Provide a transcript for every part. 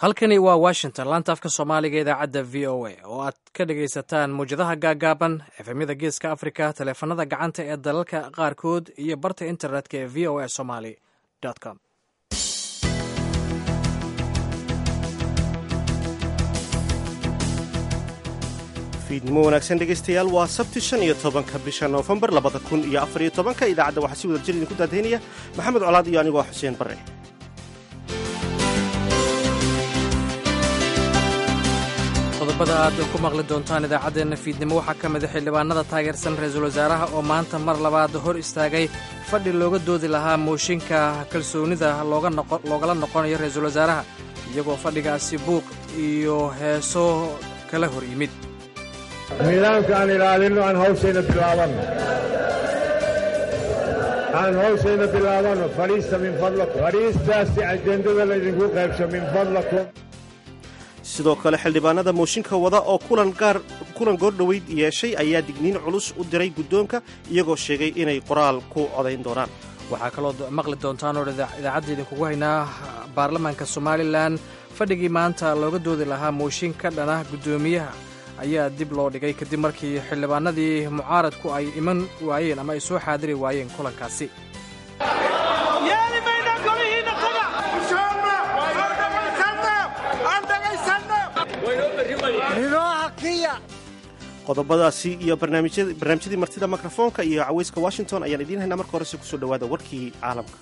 halkani waa washington laanta afka soomaaliga idaacadda v o a oo aad ka dhagaysataan muwjadaha gaagaaban efemyada geeska africa taleefanada gacanta ee dalalka qaarkood iyo barta internetka ee v o a somaly com fiidnimo wanaagsan dhegaystayaal waa sabti shan iyo tobanka bisha noofembar labada kun iyo afar iyo tobanka idaacadda waxaa si wada jir idinku daadaynaya maxamed colaad iyo anigoo xuseen barre qodobada aad ku maqli doontaan idaacaddeenna fiidnimo waxaa ka mida xildhibaanada taageersan ra-iisul wasaaraha oo maanta mar labaad hor istaagay fadhi looga doodi lahaa mooshinka kalsoonida loogala noqonayo ra-iisul wasaaraha iyagoo fadhigaasi buuq iyo heeso kala hor yimid nidaamka aan ilaalinno aan hawshayna bilaabanno aan hawshayna bilaabanno fadhiista min fadlakum fadhiistaasi ajendada laydinku qaybsho min fadlakum sidoo kale xildhibaanada mooshinka wada oo kulan goordhoweyd yeeshay ayaa digniin culus u diray guddoonka iyagoo sheegay inay qoraal ku codayn doonaan waxaa kaloo maqli doontaan oo idaacadda idinkugu haynaa baarlamaanka somalilan fadhigii maanta looga doodi lahaa mooshin ka dhana guddoomiyaha ayaa dib loo dhigay kadib markii xildhibaanadii mucaaradku ay iman waayeen ama ay soo xaadiri waayeen kulankaasi qodobadaasi iyo barnaamijyadii martida mikrofoonka iyo cawayska washington ayaan idiin haynaa marka horese kusoo dhowaada warkii caalamka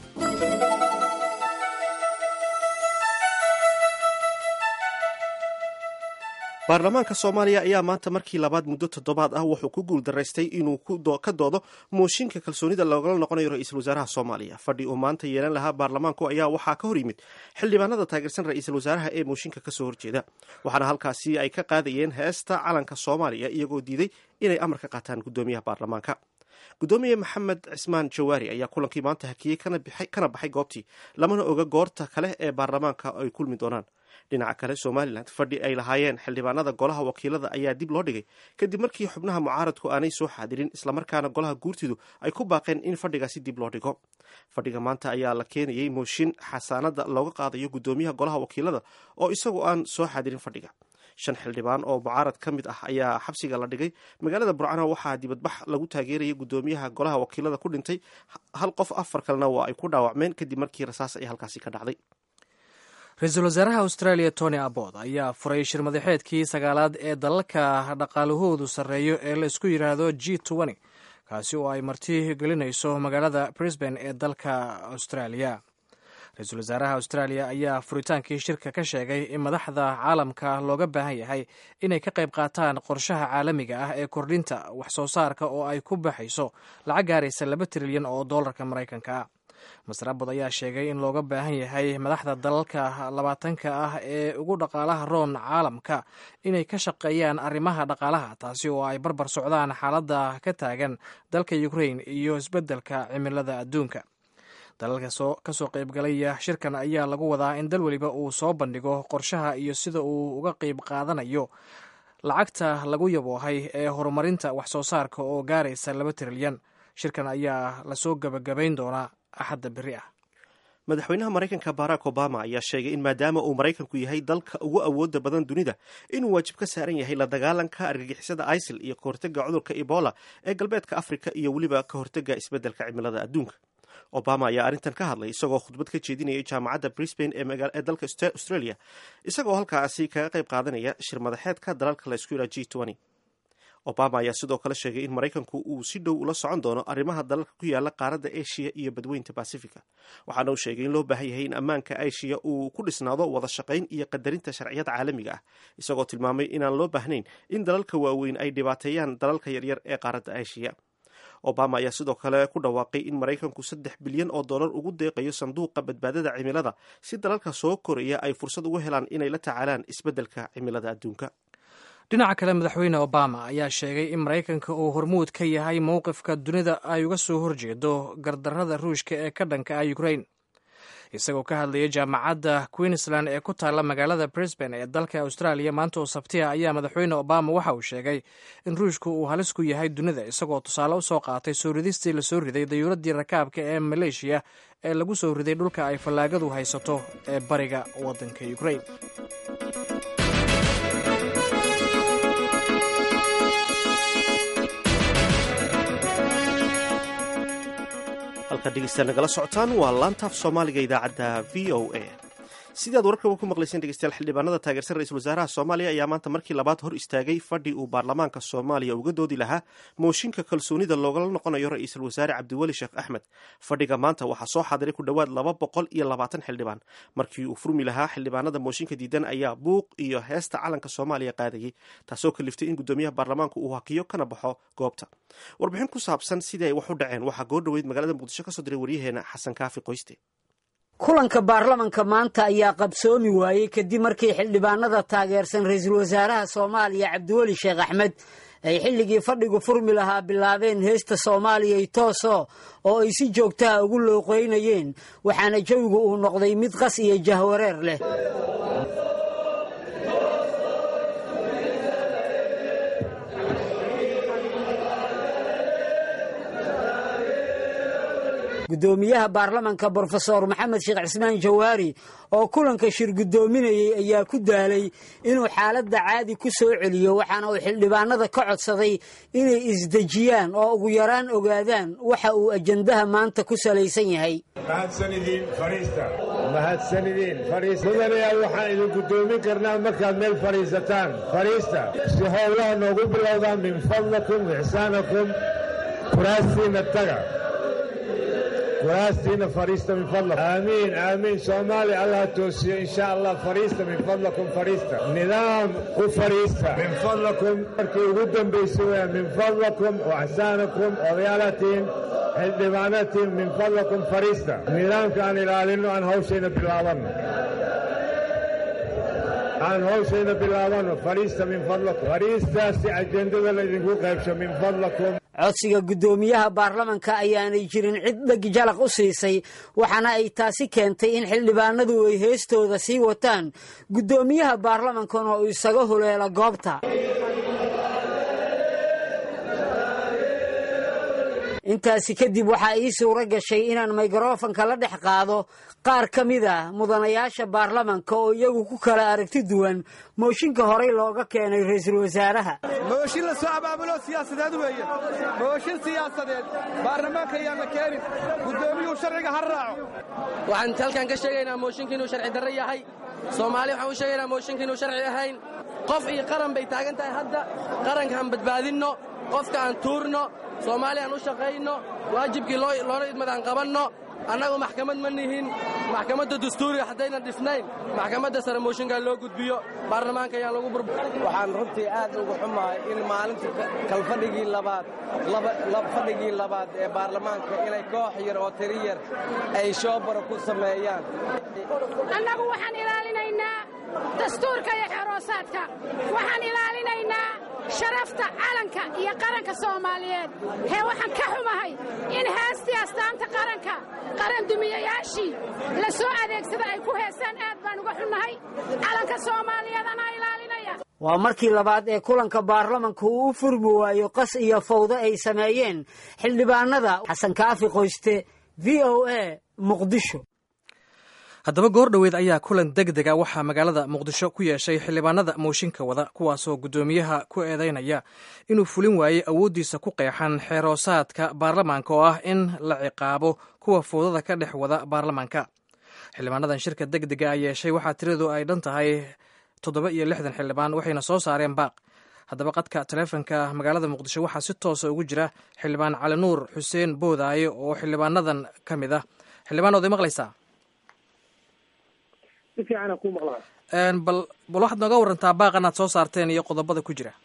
baarlamaanka soomaaliya ayaa maanta markii labaad muddo toddobaad ah wuxuu ku guuldaraystay inuu ka doodo mooshinka kalsoonida loogala noqonayo ra-iisul wasaaraha soomaaliya fadhi uu maanta yeelan lahaa baarlamaanku ayaa waxaa ka hor yimid xildhibaanada taageersan ra-iisul wasaaraha ee mooshinka kasoo horjeeda waxaana halkaasi ay ka qaadayeen heesta calanka soomaaliya iyagoo diiday inay amar ka qaataan guddoomiyaha baarlamaanka guddoomiye maxamed cismaan jawaari ayaa kulankii maanta hakiyey kana baxay goobtii lamana oga goorta kale ee baarlamaanka ay kulmi doonaan dhinaca kale somalilan fadhi ay lahaayeen xildhibaanada golaha wakiilada ayaa dib loo dhigay kadib markii xubnaha mucaaradku aanay soo xaadirin islamarkaana golaha guurtidu ay ku baaqeen in fadhigaasi dib loo dhigo fadhiga maanta ayaa la keenayey mooshin xasaanada looga qaadayo guddoomiyaha golaha wakiilada oo isagu aan soo xaadirin fadhiga shan xildhibaan oo mucaarad ka mid ah ayaa xabsiga la dhigay magaalada burcana waxaa dibadbax lagu taageerayay guddoomiyaha golaha wakiilada ku dhintay hal qof afar kalena waa ay ku dhaawacmeen kadib markii rasaas ay halkaasi ka dhacday ra-iisul wasaaraha australia tony abbot ayaa furay shir madaxeedkii sagaalaad ee dalalka dhaqaalahoodu sarreeyo ee la isku yidhaahdo g n kaasi oo ay marti gelinayso magaalada brisbane ee dalka australia ra-iisul wasaaraha australia ayaa furitaankii shirka ka sheegay in madaxda caalamka looga baahan yahay inay ka qayb qaataan qorshaha caalamiga ah ee kordhinta wax soo saarka oo ay ku baxayso lacag gaaraysa laba trilyan oo dollarka maraykanka ah master abod ayaa sheegay in looga baahan yahay madaxda dalalka labaatanka ah ee ugu dhaqaalaha roon caalamka inay ka shaqeeyaan arrimaha dhaqaalaha taasi oo ay barbar socdaan xaaladda ka taagan dalka ukrain iyo isbeddelka cimilada adduunka dalalka kasoo qaybgalaya shirkan ayaa lagu wadaa in dal weliba uu soo bandhigo qorshaha iyo sida uu uga qayb qaadanayo lacagta lagu yaboohay ee horumarinta wax soo saarka oo gaaraysa laba trilyan shirkan ayaa lasoo gebagabayn doonaa axadda beri ah madaxweynaha maraykanka barack obama ayaa sheegay in maadaama uu maraykanku yahay dalka ugu awooda badan dunida inuu waajib ka saaran yahay la dagaalanka argagixisada isil iyo kahortega cudurka ebola ee galbeedka afrika iyo weliba ka hortega isbeddelka cimilada adduunka obama ayaa arrintan ka hadlay isagoo khudbad ka jeedinayay jaamacadda brisbane ee dalka australia isagoo halkaasi kaga qayb qaadanaya shir madaxeedka dalalka la isku yidhaha g obama ayaa sidoo kale sheegay in maraykanku uu si dhow ula socon doono arrimaha dalalka ku yaala qaaradda eshiya iyo badweynta bacifica waxaana uu sheegay in loo baahan yahay in ammaanka eshiya uu ku dhisnaado wada shaqayn iyo qadarinta sharciyada caalamiga ah isagoo tilmaamay inaan loo baahnayn in dalalka waaweyn ay dhibaateeyaan dalalka yaryar ee qaaradda eshiya obama ayaa sidoo kale ku dhawaaqay in maraykanku saddex bilyan oo dollar ugu deeqayo sanduuqa badbaadada cimilada si dalalka soo koraya ay fursad ugu helaan inay la tacaalaan isbeddelka cimilada adduunka dhinaca kale madaxweyne obama ayaa sheegay in maraykanka uu hormuud ka yahay mowqifka dunida ay uga soo horjeedo gardarrada ruushka ee ka dhanka ah ukrain isagoo ka hadlayay jaamacadda queensland ee ku taalla magaalada brisbane ee dalka australia maanta oo sabtiha ayaa madaxweyne obama waxa uu sheegay in ruushku uu halis ku yahay dunida isagoo tusaale u soo qaatay soo ridistii lasoo riday dayuuraddii rakaabka ee maleeshiya ee lagu soo riday dhulka ay fallaagadu haysato ee bariga waddanka ukrain halkaad dhegeystayaal nagala socotaan waa laantaaf soomaaliga idaacadda v o a sidii aad wararkaba ku maqlayseen dhegeystayaal xildhibaanada taageersan ra-iisul wasaaraha soomaaliya ayaa maanta markii labaad hor istaagay fadhi uu baarlamaanka soomaaliya uga doodi lahaa mooshinka kalsoonida loogala noqonayo ra-iisul wasaare cabdiweli sheekh axmed fadhiga maanta waxaa soo xaadiray ku dhowaad laba boqol iyo labaatan xildhibaan markii uu furmi lahaa xildhibaanada mooshinka diidan ayaa buuq iyo heesta calanka soomaaliya qaadayay taasoo kaliftay in guddoomiyaha baarlamaanku uu hakiyo kana baxo goobta warbixin ku saabsan sidii ay wax u dhaceen waxaa goo dhoweyd magaalada muqdisho kasoo diray waryaheena xasan kaafi qoyste kulanka baarlamanka maanta ayaa qabsoomi waayey kadib markii xildhibaanada taageersan ra-iisul wasaaraha soomaaliya cabdiweli sheekh axmed ay xilligii fadhigu furmi lahaa bilaabeen heesta soomaaliya tooso oo ay si joogtaha ugu looqeynayeen waxaana jawigu uu noqday mid qas iyo jahwareer leh guddoomiyaha baarlamanka brofesor maxamed sheekh cismaan jawaari oo kulanka shir guddoominayey ayaa ku daalay inuu xaaladda caadi ku soo celiyo waxaana uu xildhibaanada ka codsaday inay isdejiyaan oo ugu yaraan ogaadaan waxa uu ajandaha maanta ku salaysan yahay mahadsanidin fadhiista mahadsanidin fadhiista mudanayaal waxaan idin guddoomin karnaa markaad meel fadhiisataan fadhiista si howlaha noogu bilowdaan min fadlakum ixsaanakum kuraastiinna taga kuraastiina fadhiista min fadlakum aamiin aamiin soomaaliya allah toosiyo insha allah fadhiista min fadlakum fadhiista nidaam ku fadhiista min fadlakum markii ugu dambaysa weya min fadlakum waxsaanakum odayaalatiin xildhibaanatiin min fadlakum fadhiista nidaamka aan ilaalinno aan hawshayna bilaabanno aan hawshayna bilaabanno fadhiista min fadlakum fadhiistaasi ajendada laydinku qaybsho min fadlakum codsiga guddoomiyaha baarlamanka ayaanay jirin cid dheg jalaq u siisay waxaana ay taasi keentay in xildhibaanadu ay heestooda sii wataan guddoomiyaha baarlamankana uu isaga huleelo goobta intaasi kadib waxaa ii suuro gashay inaan mikrofanka la dhex qaado qaar ka mid a mudanayaasha baarlamanka oo iyagu ku kala aragti duwan mooshinka horey looga keenay ra-iisul wasaaraha mooshin la soo abaabulo siyaasadeed weeye mooshin siyaasadeed baarlamaanka ayaan la keenin guddoomiyuhu sharciga ha raaco waxaan halkan ka sheegaynaa mooshinka inuu sharci darre yahay soomaali waxaan u sheegaynaa mooshinka inuu sharci ahayn qof iyo qaran bay taagan tahay hadda qaranka aan badbaadinno qofka aan tuurno soomaali aan u shaqayno waajibkii loola idmad aan qabanno annagu maxkamad ma nihin maxkamadda dastuuriga haddaynan dhifnayn maxkamadda sare mooshinkaa loo gudbiyo baarlamaanka ayaan lagu bur waxaan runtii aad uga xumahay in maalintii kalfadhigii labaad fadhigii labaad ee baarlamaanka inay koox yar oo tiri yar ay shoobara ku sameeyaan annagu waxaan ilaalinaynaa dastuurka iyo xeroosaadka waxaan ilaalinaynaa sharafta calanka iyo qaranka soomaaliyeed hee waxaan ka xumahay in heestii astaanta qaranka qarandumiyayaashii la soo adeegsada ay ku heesaan aad baan uga xunnahay calanka soomaaliyeed anaa ilaalinaya waa markii labaad ee kulanka baarlamanku uu u furmi waayo qas iyo fawdo ay sameeyeen xildhibaanada xasan kaafi qoyste v o a muqdisho haddaba goor dhoweed ayaa kulan deg dega waxaa magaalada muqdisho ku yeeshay xildhibaanada mooshinka wada kuwaasoo guddoomiyaha ku eedeynaya inuu fulin waayey awooddiisa ku qeexan xeeroosaadka baarlamaanka oo ah in la ciqaabo kuwa foodada ka dhex wada baarlamaanka xildhibaanadan shirka deg dega a yeeshay waxaa tiradu ay dhan tahay toddoba iyo lixdan xildhibaan waxayna soo saareen baaq haddaba qadka taleefonka magaalada muqdisho waxaa si toosa ugu jira xildhibaan cali nuur xuseen boodaaye oo xildhibaanadan ka mid ah xildhibaan oday maqlaysaa bal bal waxaad nooga warantaa baaqan aad soo saarteen iyo qodobada ku jira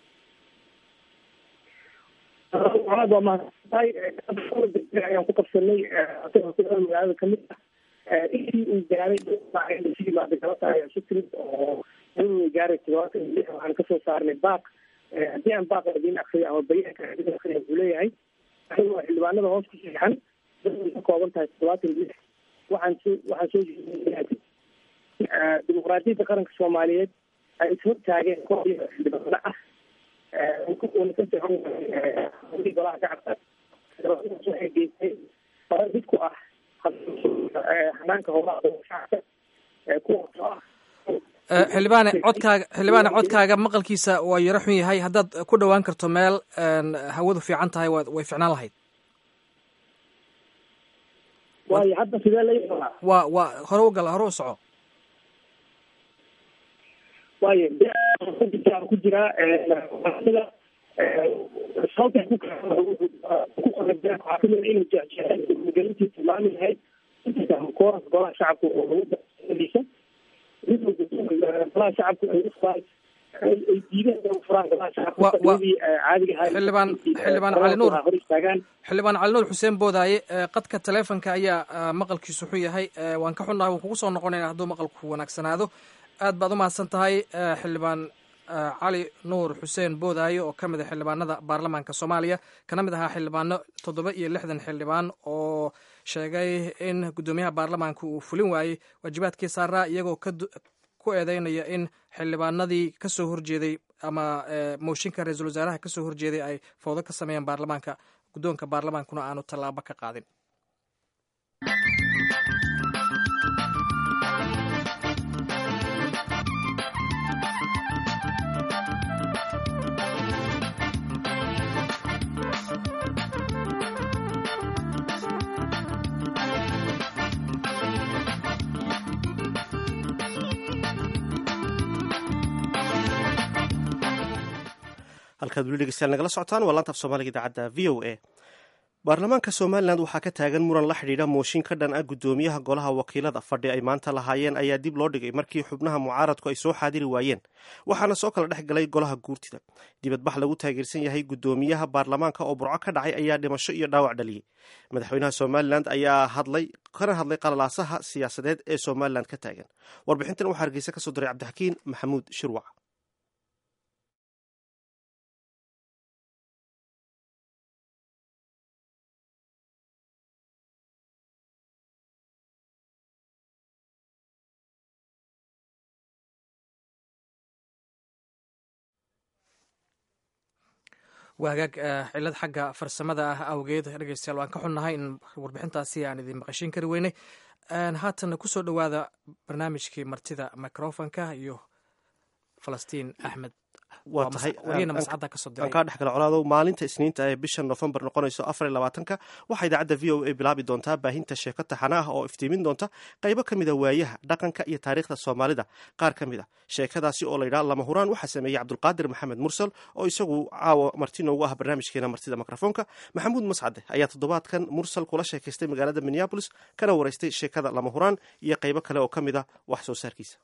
aad waa mahadsantahay ayaan ku qabsanay magaalada kamid ah intii uu gaaray yimaada galata ayaa isu timid oo uu gaaray todobaatan iyo lix waxaan kasoo saarnay baaq haddii aan baaq idiin akriyo ama bayaanka idiin akriyo wuxuu leeyahay anigoo xildhibaanada hoos ku siixan dad ka kooban tahay toddobaatan iyo lix waxaan soo waxaan soo jeedinay dimuqraadiyadda qaranka soomaaliyeed ay ishor taageen koox iyo xildhibaano ah una ka socon waayey golaha shacabka xildhibaanadaas waxay geystay fara mid ku ah hanaanka howlaha shacabka kuwaasoo ah xildhibaane codkaaga xildhibaane codkaaga maqalkiisa waa yaro xun yahay haddaad ku dhowaan karto meel hawadu fiican tahay wa way ficnaan lahayd waayo hadda sidee la waa waa hore u gal hore u soco waayo ku jiraa sida sababta ku ku qorabaa waxaa kamid inuu jecjecay magalintii tilmaami lahayd kooras golaha shacabka oo lagu golaha shacabka ay ufuraa ay diideen inay ufuraan golaha shacabka caadiga ahaa xildhibaan xildhibaan cali nuur hor istaagaan xildhibaan cali nuur xuseen boodaaye qadka taleefonka ayaa maqalkiisu xun yahay waan ka xunnahay waan kugu soo noqonayna hadduu maqalku wanaagsanaado aad baad u mahadsan tahay xildhibaan cali nuur xuseen boodaaye oo ka mid a xildhibaanada baarlamaanka soomaaliya kana mid ahaa xildhibaano toddoba iyo lixdan xildhibaan oo sheegay in guddoomiyaha baarlamaanka uu fulin waayey waajibaadkii saaraa iyagoo ku eedeynaya in xildhibaanadii kasoo horjeeday ama mooshinka ra-iisul wasaaraha kasoo horjeeday ay fowdo ka sameeyeen baarlamaanka guddoonka baarlamaankuna aanu tallaabo ka qaadin halkaad weli dhegeystayaal nagala socotaan waa laanta af soomaaliga idaacadda v o a baarlamaanka somalilan waxaa ka taagan muran la xidhiidha mooshin ka dhan ah guddoomiyaha golaha wakiilada fadhi ay maanta lahaayeen ayaa dib loo dhigay markii xubnaha mucaaradku ay soo xaadiri waayeen waxaana soo kala dhex galay golaha guurtida dibadbax lagu taageersan yahay guddoomiyaha baarlamaanka oo burco ka dhacay ayaa dhimasho iyo dhaawac dhaliyey madaxweynaha somalilan ayaa hadlay kana hadlay qalalaasaha siyaasadeed ee somalilan ka taagan warbixintan waxaa hargeysa kasoo diray cabdixakiin maxamuud shirwac waa hagaag cilad xagga farsamada ah awgeed dhegeystayaal waan ka xunnahay in warbixintaasi aan idin maqashin kari weynay haatana kusoo dhowaada barnaamijkii martida microfonka iyo falastiin axmed waa tahay wariyana mascadda kasoo aan diray kaa dhex gala colaado maalinta isniinta ee bisha nofembar noqonayso afar iyo labaatanka waxaa idaacadda v o a bilaabi doontaa baahinta sheeko taxana ah oo iftiimin doonta qaybo ka mid a waayaha dhaqanka iyo taariikhda soomaalida qaar ka mid a sheekadaasi oo layidhaha lama huraan waxaa sameeyey cabdulqaadir maxamed mursal oo isagu caawa marti noogu ah barnaamijkeena martida mikrofoonka maxamuud mascade ayaa toddobaadkan mursal kula sheekaystay magaalada minneabolis kana waraystay sheekada lama huraan iyo qaybo kale oo ka mid a wax soo saarkiisa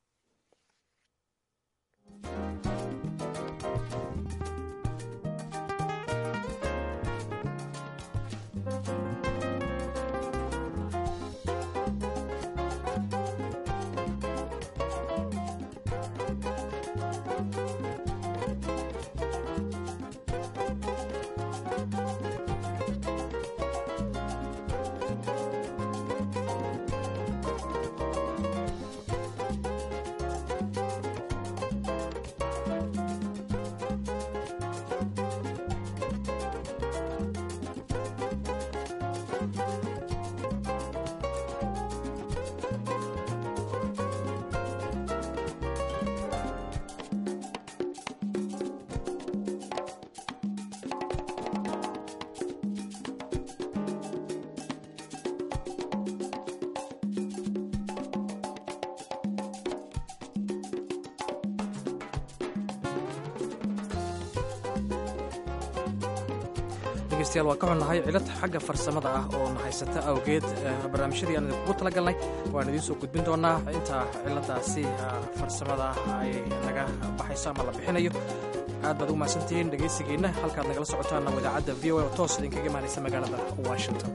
dhegeystayaal waa ka xunnahay cilad xagga farsamada ah oo na haysata awgeed barnaamijyadii aan idinkugu talagalnay waan idiin soo gudbin doonaa inta ciladaasi farsamada ay naga baxayso ama la bixinayo aad baad ugu mahadsantihiin dhegeysigiinna halkaad nagala socotaanna idaacadda v o a oo toos idinkaga imaanaysa magaalada washington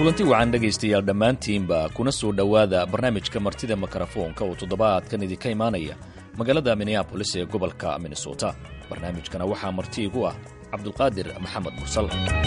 kulanti wacan dhegaystayaal dhammaantiinba kuna soo dhowaada barnaamijka martida mikrofoonka oo toddobaadkan idinka imaanaya magaalada minneabolis ee gobolka minnesota barnaamijkana waxaa marti igu ah cabdulqaadir maxamed mursal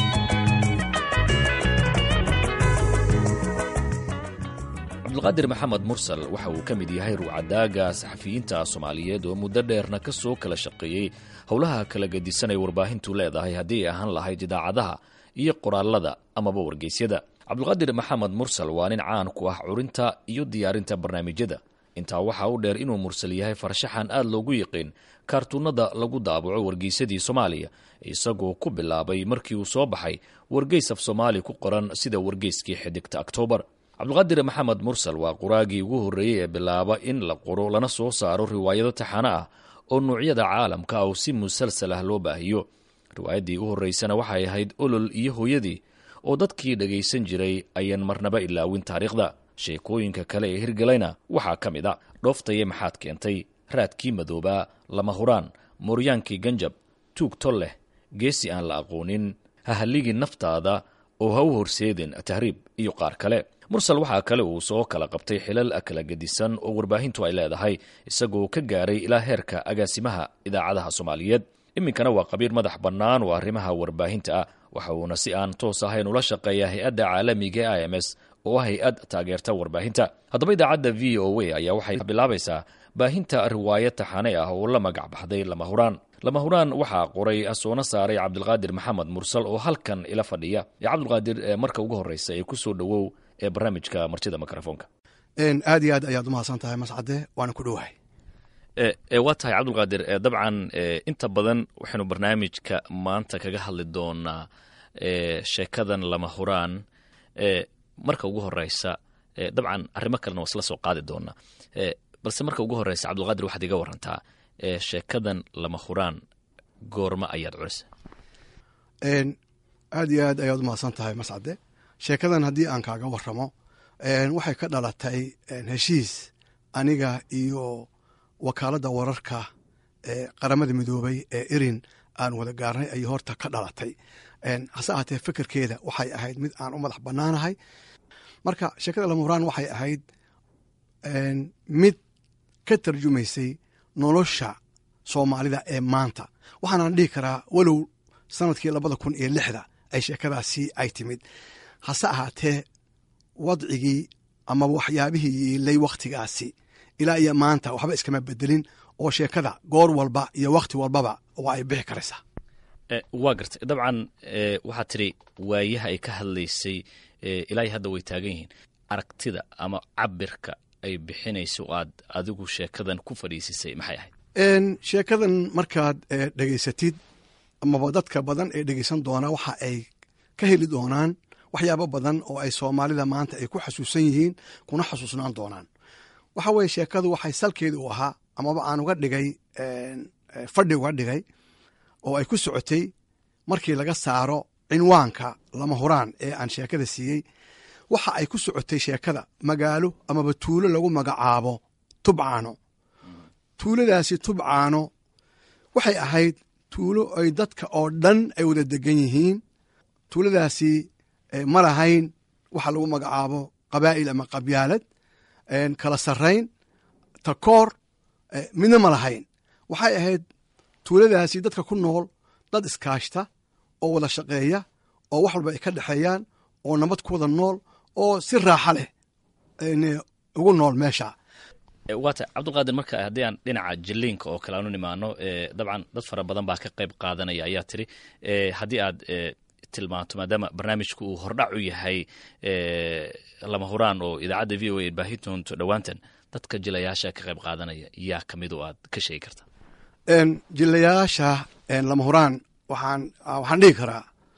cabdulqaadir maxamed mursal waxa uu ka mid yahay ruucadaaga saxafiyiinta soomaaliyeed oo muddo dheerna ka soo kala shaqeeyey howlaha kala gedisan ay warbaahintu leedahay haddii ay ahaan lahayd idaacadaha iyo qoraalada amaba wargeysyada cabdulqaadir maxamed mursal waa nin caan ku ah curinta iyo diyaarinta barnaamijyada intaa waxaa u dheer inuu mursal yahay farshaxan aad loogu yiqiin kaartuunada lagu daabaco wargeysadii soomaaliya isagoo ku bilaabay markii uu soo baxay wargeys af soomaali ku qoran sida wargeyskii xidigta oktoobar cabdulqaadir maxamed mursal waa qoraagii ugu horreeyey ee bilaaba in la qoro lana soo saaro riwaayado taxano ah oo nuucyada caalamka ah oo si musalsal ah loo baahiyo riwaayaddii u horreysana waxay ahayd olol iyo hooyadii oo dadkii dhagaysan jiray ayaan marnaba ilaawin taariikhda sheekooyinka kale ee hirgalayna waxaa ka mid a dhooftaye maxaad keentay raadkii madoobaa lama huraan mooryaankii ganjab tuug tol leh geesi aan la aqoonin hahalligii naftaada oo ha u horseedin tahriib iyo qaar kale mursal waxaa kale uu soo kala qabtay xilal kala gedisan oo warbaahintu ay leedahay isagoo ka gaaray ilaa heerka agaasimaha idaacadaha soomaaliyeed iminkana waa qabiir madax bannaan oo arrimaha warbaahinta ah waxa uuna si aan toos ahayn ula shaqeeya hay-adda caalamiga e i m s oo ah hay-ad taageerta warbaahinta haddaba idaacadda v o a ayaa waxay bilaabaysaa baahinta riwaayad taxane ah oo la magac baxday lama huraan lama huraan waxaa qoray soona saaray cabdulqaadir maxamed mursal oo halkan ila fadhiya ee cabdulqaadir marka ugu horreysa ee ku soo dhowow ee barnaamijka martida mikrofoonka aad iyo aad ayaad umahadsan tahay mascade waana ku dhowahay waa tahay cabdulqaadir dabcan inta badan waxaynu barnaamijka maanta kaga hadli doonaa sheekadan lama huraan marka ugu horeysa dabcan arrimo kalena waa isla soo qaadi doonaa balse marka ugu horeysa cabdulqaadir waxaad iga warantaa sheekadan lama huraan goorma ayaad culisa aad iyo aad ayaad umahadsan tahay mascade sheekadan haddii aan kaaga waramo waxay ka dhalatay heshiis aniga iyo wakaaladda wararka ee qaramada midoobay ee erin aan wada gaarnay ayay horta ka dhalatay hase ahaatee fekerkeeda waxay ahayd mid aan u madax bannaanahay marka sheekada lamuraan waxay ahayd mid ka tarjumaysay nolosha soomaalida ee maanta waxaanaan dhihi karaa walow sanadkii labada kun iyo lixda ay sheekadaasi ay timid hase ahaatee wadcigii amaba waxyaabihii yiilay wakhtigaasi ilaa iyo maanta waxba iskama bedelin oo sheekada goor walba iyo wakhti walbaba waa ay bixi karaysaa waa gartay dabcan waxaad tidhi waayaha ay ka hadlaysay ilaa hadda way taagan yihiin aragtida ama cabirka ay bixinayso aad adigu sheekadan ku fadhiisisay maxay ahayd sheekadan markaad dhegaysatid amaba dadka badan ee dhegaysan doonaa waxa ay ka heli doonaan waxyaabo badan oo ay soomaalida maanta ay ku xasuusan yihiin kuna xasuusnaan doonaan waxa weye sheekadu waxay salkeeda u ahaa amaba aan uga dhigay fadhi uga dhigay oo ay ku socotay markii laga saaro cinwaanka lama huraan ee aan sheekada siiyey waxa ay ku socotay sheekada magaalo amaba tuulo lagu magacaabo tubcaano tuuladaasi tubcaano waxay ahayd tuulo ay dadka oo dhan ay wada degan yihiin tuuladaasi ma lahayn waxa lagu magacaabo qabaa'il ama qabyaalad kala sarrayn takoor midna ma lahayn waxay ahayd tuuladaasi dadka ku nool dad iskaashta oo wada shaqeeya oo wax walba ay ka dhexeeyaan oo nabad ku wada nool oo si raaxa leh ugu nool meesha waata cabdulqaadir marka haddii aan dhinaca jiliinka oo kale aanu nimaano dabcan dad fara badan baa ka qayb qaadanaya ayaa tiri haddii aad tilmaanto maadaama barnaamijku uu hordhac u yahay lama huraan oo idaacadda v o a baahi doonto dhowaantan dadka jilayaasha ka qayb qaadanaya yaa ka mid oo aad ka sheegi karta jilayaasha lama huraan waxaan waxaan dhihi karaa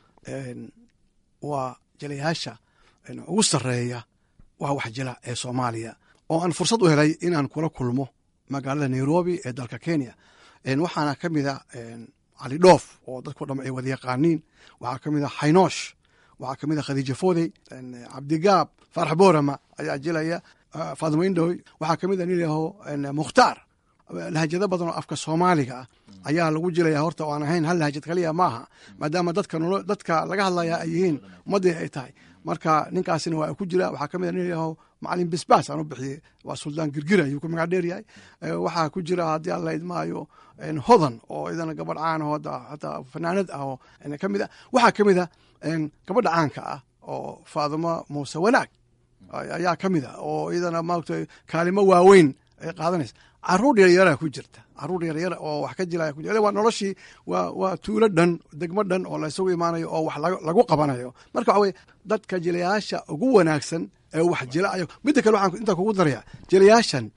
waa jilayaasha ugu sarreeya waa wax jila ee soomaaliya oo aan fursad u helay inaan kula kulmo magaalada nairobi ee dalka kenya waxaana ka mida cali dhoof oo dadko dham ay wada yaqaaniin waxaa ka mid a xaynoosh waxaa ka mid a khadiija fodey cabdigaab faarax boorama ayaa jilaya faadimo indhoy waxaa ka mid a nin yaho mukhtaar lahajado badan oo afka soomaaliga ah ayaa lagu jilaya horta oo aan ahayn hal lahajad kaliya maaha maadaama dadka dadka laga hadlaya ay yihiin ummaddii ay tahay marka ninkaasina waa ku jira waxaa kamid a nin yaho macalin bisbaas aan u bixiyey waa suldaan girgir ayuu ku magac dheer yahay waxaa ku jira haddii aan la idmaayo hodan oo idana gabadh caan aho hataa fanaanad ah oo kamid a waxaa kamid a gabadha caanka ah oo faadimo muuse wanaag ayaa kamid a oo iyadana maaragta kaalimo waaweyn ay qaadanaysa caruur yaryaraa ku jirta caruur yaryar oo wax ka jilaya ku jira waa noloshii waa waa tuulo dhan degmo dhan oo la isugu imaanayo oo wax lagu qabanayo marka waxa weye dadka jilayaasha ugu wanaagsan ee wax jilayo midda kale waxaan intaa kugu daraya jilayaashan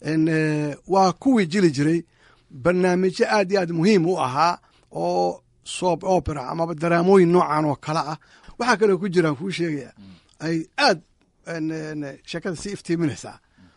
waa kuwii jili jiray barnaamijyo aad iyo aad muhiim u ahaa oo soap opera amaba daraamooyin noocan oo kale ah waxaa kaloo ku jiraan kuu sheegaya ay aad sheekada si iftiiminaysaa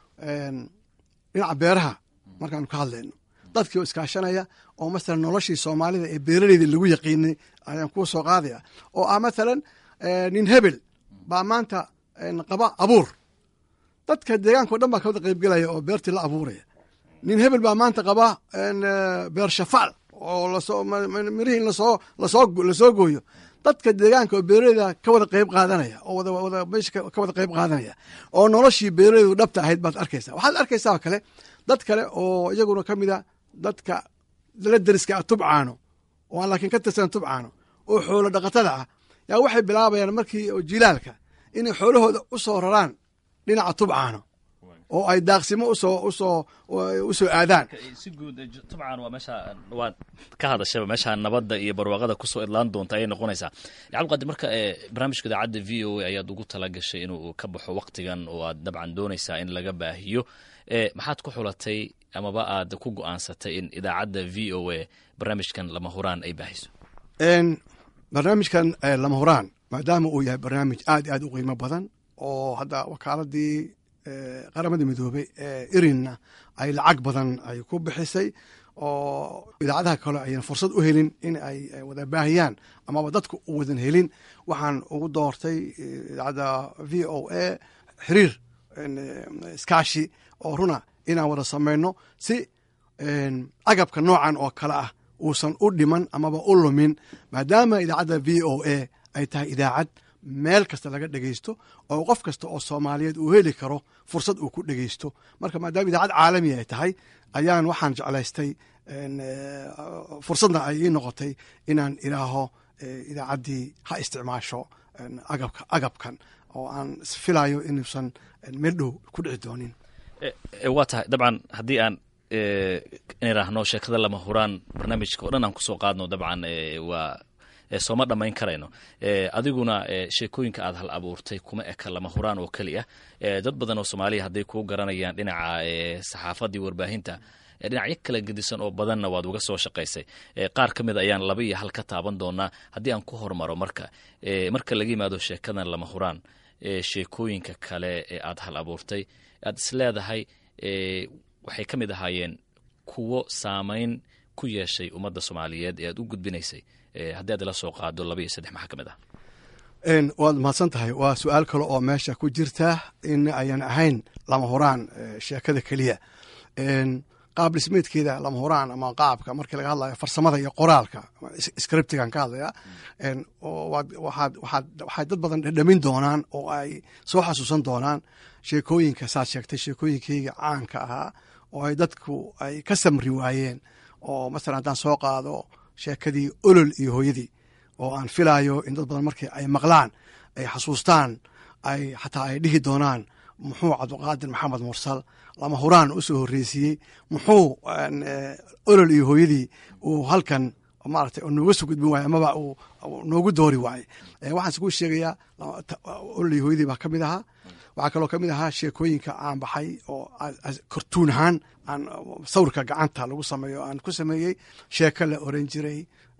dhinaca beeraha markaanu ka hadlayno dadkii oo iskaashanaya oo masalan noloshii soomaalida ee beeraleyda lagu yaqiinay ayaan kuu soo qaadaya oo ah mathalan nin hebel baa maanta qaba abuur dadka deegaankao dhan baa ka wada qaybgelaya oo beertii la abuuraya nin hebel baa maanta qaba beer shafaal oo lasoo mirihii in lasoo lasoo lasoo gooyo dadka deegaanka oo beeraleyda ka wada qayb qaadanaya oo wada wada meesha ka wada qayb qaadanaya oo noloshii beeraleydu dhabta ahayd baad arkaysa waxaad arkaysaa kale dad kale oo iyaguna ka mid a dadka la deriska ah tubcaano oo aan laakiin ka tirsan tubcaano oo xoolo dhaqatada ah yaa waxay bilaabayaan markii oo jilaalka inay xoolahooda u soo raraan dhinaca tubcaano oo ay daaqsimo usoo usoo usoo aadaan si guud tubcan waa meesha waad ka hadashaba meesha nabadda iyo barwaaqada kusoo idlaan doonta ayay noqonaysaa cabdiqaadir marka barnaamijka idaacadda v o a ayaad ugu tala gashay inuu ka baxo waktigan oo aad dabcan doonaysaa in laga baahiyo maxaad ku xulatay amaba aad ku go-aansatay in idaacadda v o a barnaamijkan lama huraan ay baahiso barnaamijkan lama huraan maadaama uu yahay barnaamij aad aad u qiimo badan oo hadda wakaaladii qaramada midoobey ee irinna ay lacag badan ay ku bixisay oo idaacadaha kale ayan fursad u helin in ay wada baahiyaan amaba dadku u wadan helin waxaan ugu doortay idaacadda v o a xiriir iskaashi oo runa inaan wada samayno si agabka noocan oo kale ah uusan u dhiman amaba u lumin maadaama idaacadda v o a ay tahay idaacad meel kasta laga dhegeysto oo qof kasta oo soomaaliyeed uu heli karo fursad uu ku dhegeysto marka maadaama idaacad caalami ay tahay ayaan waxaan jeclaystay fursadna ay ii noqotay inaan idhaaho idaacaddii ha isticmaasho agabka agabkan oo aan isfilayo inuusan meel dhow ku dhici doonin waa tahay dabcan haddii aan iniraahno sheekada lama huraan barnaamijka oo dhan aan kusoo qaadno dabcan waa sooma dhammayn karayno adiguna sheekooyinka aad hal abuurtay kuma eka lama huraan oo keli ah dad badan oo soomaaliya hadday kuu garanayaan dhinaca saxaafaddii warbaahinta dhinacyo kala gedisan oo badanna waad uga soo shaqaysay qaar ka mid ayaan laba iyo hal ka taaban doonaa haddii aan ku hormaro marka marka laga yimaado sheekadan lama huraan sheekooyinka kale ee aad hal abuurtay aad is leedahay waxay ka mid ahaayeen kuwo saamayn ku yeeshay ummadda soomaaliyeed ee aad u gudbinaysay haddii aad ila soo qaado laba iyo saddex maxaa ka mid ah waad mahadsan tahay waa su-aal kale oo meesha ku jirta in ayan ahayn lama huraan sheekada keliya qaab dhismeedkeeda lama huraan ama qaabka markii laga hadlayo farsamada iyo qoraalka scriptigan ka hadlaya waxay dad badan dhedhamin doonaan oo ay soo xasuusan doonaan sheekooyinka saad sheegtay sheekooyinkeyga caanka ahaa oo ay dadku ay ka samri waayeen oo masalan haddaan soo qaado sheekadii olol iyo hooyadii oo aan filayo in dad badan markii ay maqlaan ay xasuustaan ay xataa ay dhihi doonaan muxuu cabdiqaadir maxamed mursal lama huraan u soo horreysiiyey muxuu olol iyo hooyadii uu halkan maaragtay nooga soo gudbin waaye amaba uu noogu doori waaye waxaan isku sheegayaa olol iyo hooyadii baa ka mid ahaa waxaa kaloo ka mid ahaa sheekooyinka aan baxay oo kortuun ahaan aan sawirka gacanta lagu sameeyo aan ku sameeyey sheeko la oran jiray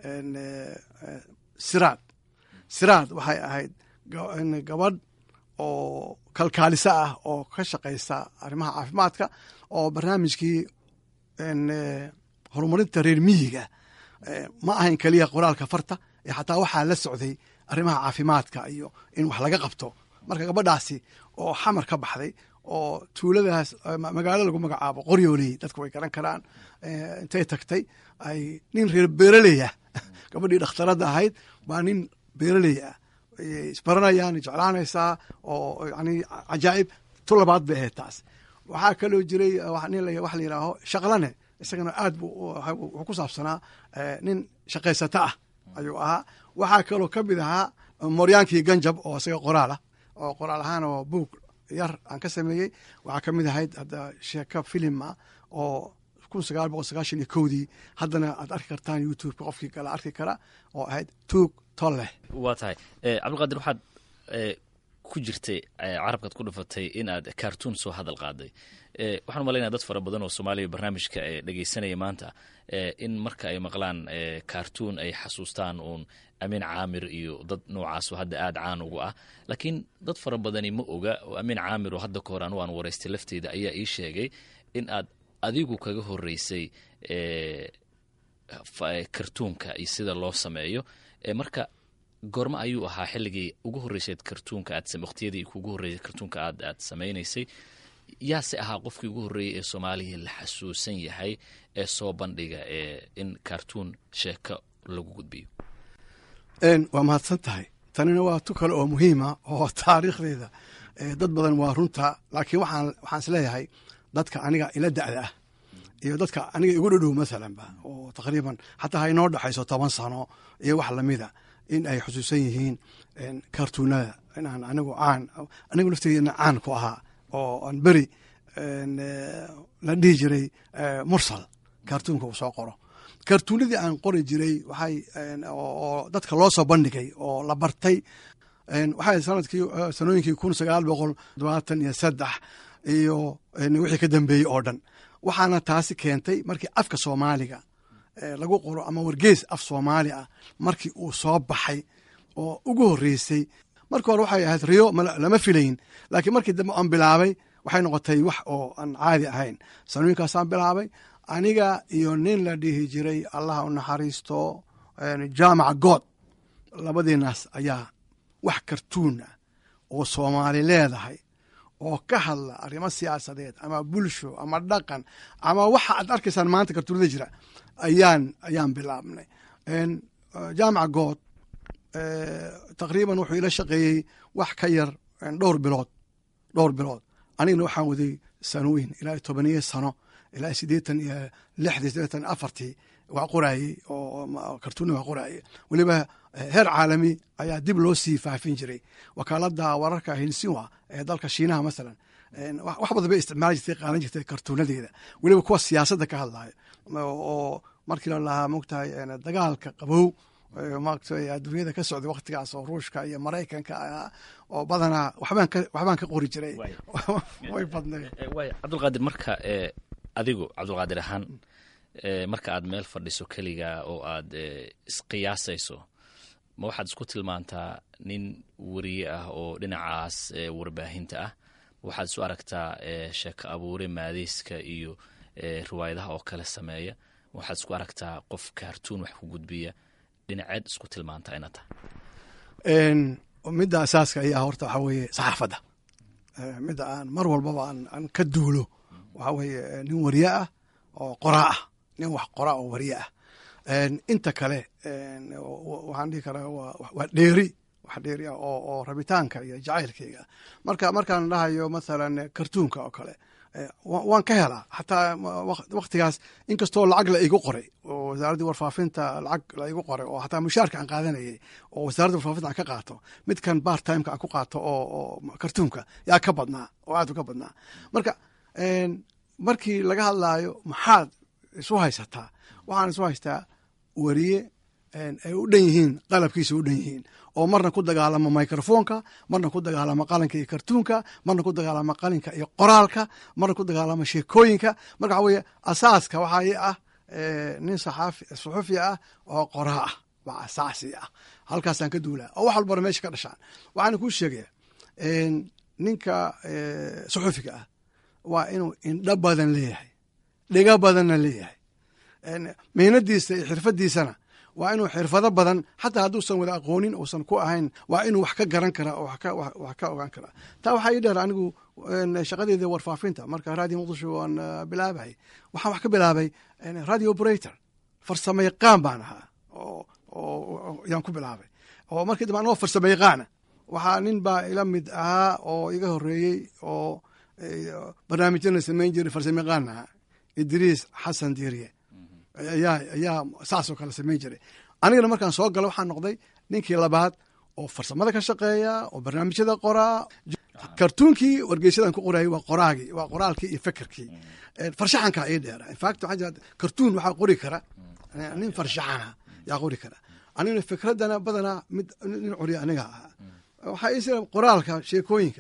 siraad siraad waxay ahayd gabadh oo kalkaaliso ah oo ka shaqaysa arrimaha caafimaadka oo barnaamijkii horumarinta reer miyiga ma ahayn keliya qoraalka farta ee xataa waxaa la socday arrimaha caafimaadka iyo in wax laga qabto marka gabadhaasi oo xamar ka baxday oo tuuladaas magaalo lagu magacaabo qoryooley dadku way garan karaan intay tagtay ay nin reer beeraley ah gabadhii dhakhtaradda ahayd baa nin beeraley ah isbaranayaan jeclaanaysaa oo yani cajaa'ib tu labaad bay ahayd taas waxaa kaloo jiray nin wax la yidhaaho shaqlane isagana aad bu wuxuu ku saabsanaa nin shaqaysato ah ayuu ahaa waxaa kaloo ka mid ahaa moryaankii ganjab oo isaga qoraal ah oo qoraal ahaan oo buug yar aan ka sameeyey waxaa ka mid ahayd hadda sheeko filim ah oo kun sagaal boqol sagaashan iyo kowdii haddana aad arki kartaan youtubeka qofkii kala arki kara oo ahayd tuug tolleh waa tahay cabdilqaadir waxaad ku jirtay carabkaad ku dhufatay in aad cartoon soo hadal qaaday waxaan umalaynaya dad fara badan oo soomaaliya barnaamijka dhegeysanaya maanta in marka ay maqlaan cartoon ay xasuustaan uun amiin caamir iyo dad noocaasoo hadda aada caan ugu ah laakiin dad fara badani ma oga oo amiin caamir oo hadda ka hor anugu aan waraystay lafteeda ayaa ii sheegay in aad adigu kaga horeysay kartuunka iyo sida loo sameeyo marka goormo ayuu ahaa xilligii ugu horreysayd kartuunka aad waqtiyadii kugu horreysay kartuunka aad aad samaynaysay yaase ahaa qofkii ugu horreeyey ee soomaaliya la xasuusan yahay ee soo bandhiga ee in kartuun sheeko lagu gudbiyo waa mahadsan tahay tanina waa tu kale oo muhiima oo taariikhdeeda dad badan waa runta laakiin waxaan waxaan isleeyahay dadka aniga ila da'da ah iyo dadka aniga igu dhadhow masalanba oo taqriiban xataa ha inoo dhexayso toban sano iyo wax lamida in ay xusuusan yihiin kartuunada inaan anigu caan anigu lafteedina caan ku ahaa oo aan beri la dhihi jiray mursal kartuunka uu soo qoro kartuunadii aan qori jiray waxay oo dadka loo soo bandhigay oo la bartay waxay sanadkii sanooyinkii kun sagaal boqol todobaatan iyo saddex iyo wixii ka dambeeyey oo dhan waxaana taasi keentay markii afka soomaaliga lagu qoro ama wargees af soomaali ah markii uu soo baxay oo ugu horreysay markii hore waxay ahayd riyo lama filayn laakiin markii dambe aan bilaabay waxay noqotay wax oo aan caadi ahayn sanooyinkaasaan bilaabay aniga iyo nin la dhihi jiray allah u naxariisto jaamaca good labadiinaas ayaa wax kartuun ah oo soomaali leedahay oo ka hadla arrimo siyaasadeed ama bulsho ama dhaqan ama waxa aad arkaysaan maanta kartuunada jira ayaan ayaan bilaabnay jaamaca good taqriiban wuxuu ila shaqeeyey wax ka yar dhowr bilood dhowr bilood anigana waxaan waday sanooyin ilaa tobaniyo sano ilaa siddeetan iyo lixdii siddeetan afartii waa qoraayey oo kartuuna waa qoraayey weliba heer caalami ayaa dib loo sii faafin jiray wakaaladda wararka hinsiwa ee dalka shiinaha masalan wax badan bay isticmaali jirtay qaadan jirtay kartuunadeeda weliba kuwa siyaasadda ka hadlayo oo markii la lahaa mogtahay dagaalka qabow maaragtay adduunyada ka socday waktigaas oo ruushka iyo maraykanka ahaa oo badanaa waxbaan ka waxbaan ka qori jiray way badnay waay cabdulqaadir marka adigu cabdulqaadir ahaan marka aad meel fadhiso keliga oo aad isqiyaasayso ma waxaad isku tilmaantaa nin weriye ah oo dhinacaas warbaahinta ah waxaad isu aragtaa sheeko abuure maadeyska iyo riwaayadaha oo kale sameeya waxaad isku aragtaa qof kaartuun wax ku gudbiya dhinaceed isku tilmaantaa ina tahay midda asaaska ayaa horta waxaa weeye saxaafadda midda aan mar walbaba aan ka duulo waxaa weeye nin wariye ah oo qoraa ah nin wax qoraa oo wariye ah inta kale waxaan dhihi karaa waa dheeri wax dheeri ah oo oo rabitaanka iyo jacaylkayga marka markaan dhahayo mathalan kartuunka oo kale waan ka helaa xataa waktigaas inkastoo lacag la igu qoray oo wasaaraddii warfaafinta lacag la igu qoray oo xataa mushaarka aan qaadanayay oo wasaaradda warfaafinta aan ka qaato midkan bar timeka aan ku qaato oo kartuunka yaa ka badnaa oo aad u ka badnaa marka markii laga hadlaayo maxaad isu haysataa waxaan isu haystaa weriye ay u dhan yihiin qalabkiisa u dhan yihiin oo marna ku dagaalama microfonka marna ku dagaalama qalinka iyo kartuunka marna ku dagaalama qalinka iyo qoraalka marna ku dagaalama sheekooyinka marka waxa weye asaaska waxaa ah nin suxufi ah oo qoraa ah waa asaasi ah halkaasaan ka duulaa oo wax walbana meesha ka dhashaan waxaana kuu sheegaya ninka suxufiga ah waa inuu indho badan leeyahay dhigo badanna leeyahay mihnadiisa iyo xirfadiisana waa inuu xirfado badan xataa hadduusan wada aqoonin uusan ku ahayn waa inuu wax ka garan karaa oo wax ka ogaan karaa taa waxaa ii dheer anigu shaqadeeda warfaafinta marka radio muqdisho waan bilaabay waxaan wax ka bilaabay radio operator farsamo yaqaan baan ahaa oo yaan ku bilaabay oo markii dambe anoo farsamo yaqaana waxaa nin baa ila mid ahaa oo iga horeeyey oo barnaamijyana samayn jiray farsamo yaqaan ahaa idriis xasan diiriye ayaa ayaa saasoo kale samayn jiray anigana markaan soo galo waxaan noqday ninkii labaad oo farsamada ka shaqeeya oo barnaamijyada qoraa kartuunkii wargeysyadan ku qorayay waa qoraagii waa qoraalkii iyo fekerkii farshaxanka ii dheera infact waxaa jira kartuun waxaa qori kara nin farshaxana yaa qori kara anigana fikraddana badanaa mid nin curiya aniga ahaa waxaa ii sira qoraalka sheekooyinka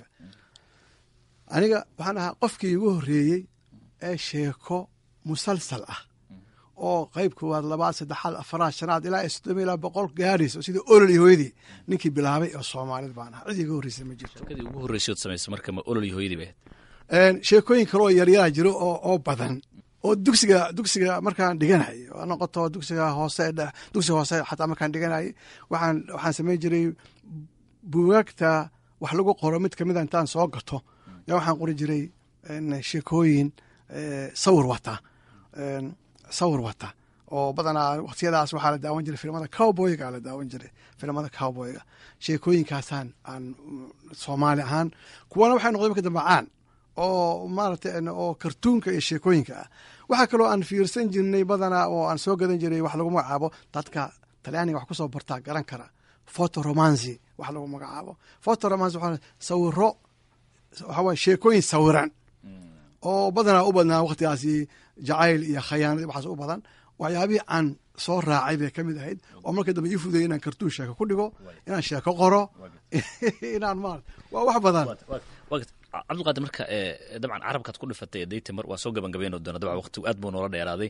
aniga waxaan ahaa qofkii igu horreeyey ee sheeko musalsal ah oo qayb koowaad labaad saddexaad afaraad shanaad ilaa soddoma ilaa boqol gaadhays oo sidii olol iyo hooyadii ninkii bilaabay oo soomaalida baan ahaa cid iga horreysay ma jirto shirkadii ugu horreysood samayso marka ma olol iyo hooyadii bay sheekooyin kale oo yaryaraa jiro oo oo badan oo dugsiga dugsiga markaan dhiganay noqoto dugsiga hoose dugsiga hoose xataa markaan dhiganay waxaan waxaan samayn jiray bugaagta wax lagu qoro mid kamida intaan soo gato yaa waxaan qori jiray sheekooyin sawir wata sawir wata oo badanaa waktiyadaas waxaa la daawan jiray filimada cowboyga la daawan jiray filimada cowboyga sheekooyinkaasaan aan soomaali ahaan kuwana waxay noqday marka dambe caan oo maaragtay oo kartuunka iyo sheekooyinka ah waxaa kaloo aan fiirsan jirnay badanaa oo aan soo gadan jiray wax lagu magacaabo dadka talyaaniga wax kusoo bartaa garan kara photo romancy wax lagu magacaabo photo romancy waxaa sawiro waxa waye sheekooyin sawiran oo badanaa u badnaa waktigaasi jacayl iyo khayaanad waxaas u badan waxyaabihii aan soo raacay bay ka mid ahayd oo marka dambe ii fudayay inaan kartuun sheeko ku dhigo inaan sheeko qoro inaan ma waa wax badan cabdulqaadir marka dabcan carabkaad ku dhifatay daytamar waa soo gabagabeyn doona dabcan waqti aad buu noola dheeraaday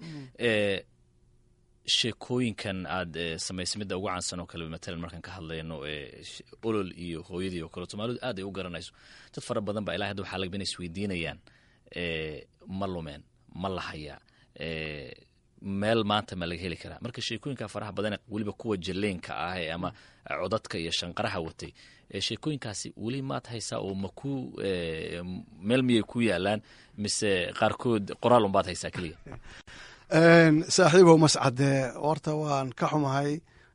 sheekooyinkan aad samaysay midda ugu caansan oo kale matalan markaan ka hadlayno olol iyo hooyadii oo kale soomaalidu aad ay u garanayso dad fara badan ba ilahay hadda waxaa lagaba inay isweydiinayaan ma lumeen ma lahayaa meel maanta ma laga heli karaa marka sheekooyinka faraha badan weliba kuwa jalleenka ah ama codadka iyo shanqaraha watay sheekooyinkaasi weli maad haysaa oo ma ku meel miyay ku yaalaan mise qaarkood qoraal unbaad haysaa keliya saaxiibow mascade horta waan ka xumahay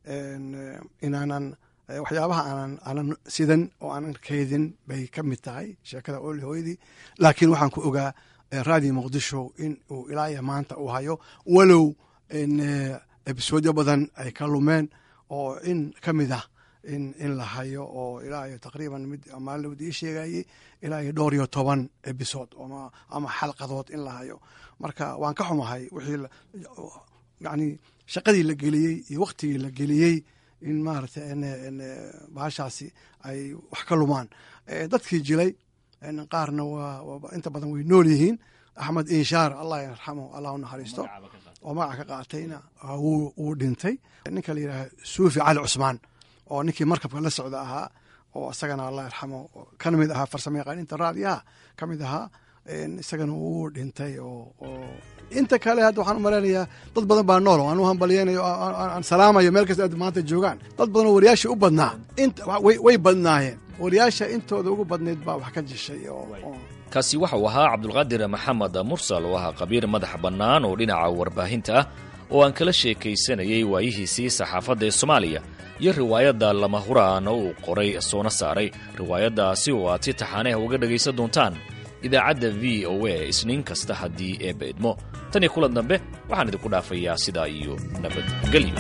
inaanan waxyaabaha aanan aanan sidan oo aanan kaydin bay ka mid tahay sheekada oli hooyadii laakiin waxaan ku ogaa raadiyo muqdisho in uu ilaa iyo maanta uu hayo walow ebisoodyo badan ay ka lumeen oo in ka mid ah in in la hayo oo ilaa iyo taqriiban mid maalawd ii sheegayey ilaa iyo dhowr iyo toban ebisood ama xalqadood in la hayo marka waan ka xumahay wixii yani shaqadii la geliyey iyo waktigii la geliyey in maaragtay bahashaasi ay wax ka lumaan dadkii jilay qaarna waa inta badan way nool yihiin axmed inshaar allah yarxamo allah u naxariisto oo magaca ka qaatayna wuu dhintay ninka la yidhaaha suufi cali cusmaan oo ninkii markabka la socda ahaa oo isagana allah yarxamo kana mid ahaa farsamo yaqaaninta raadiyaha ka mid ahaa isagana wuu dhintay oo inta kale hadda waxaan u malaynayaa dad badan baa nool aan u hambalyeynayo aan salaamayo meel kasta aad maanta joogaan dad badan oo wariyaasha u badnaa way badnaayeen wariyaasha intooda ugu badnayd baa wax ka jishay kaasi waxa uu ahaa cabdulqaadir maxamed mursal oo ahaa qabiir madax bannaan oo dhinaca warbaahinta ah oo aan kala sheekaysanayay waayihiisii saxaafadda ee soomaaliya iyo riwaayadda lama huraana uu qoray soona saaray riwaayaddaasi oo aad si taxaaneh uga dhegaysan doontaan idaacadda v o a isniin kasta haddii eebba idmo tan iyo kulan dambe waxaan idinku dhaafayaa sidaa iyo nabadgelyo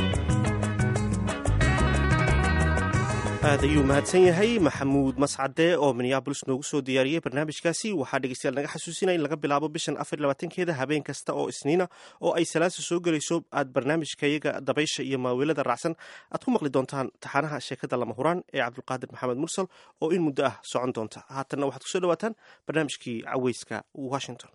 aad ayuu mahadsan yahay maxamuud mascade oo minneabolis noogu soo diyaariyey barnaamijkaasi waxaa dhegeystayaal naga xasuusinaya in laga bilaabo bishan afar labaatankeeda habeen kasta oo isniina oo ay salaasa soo gelayso aad barnaamijkayaga dabaysha iyo maaweelada raacsan aad ku maqli doontaan taxaanaha sheekada lama huraan ee cabdulqaadir maxamed mursal oo in muddo ah socon doonta haatanna waxaad kusoo dhawaataan barnaamijkii caweyska washington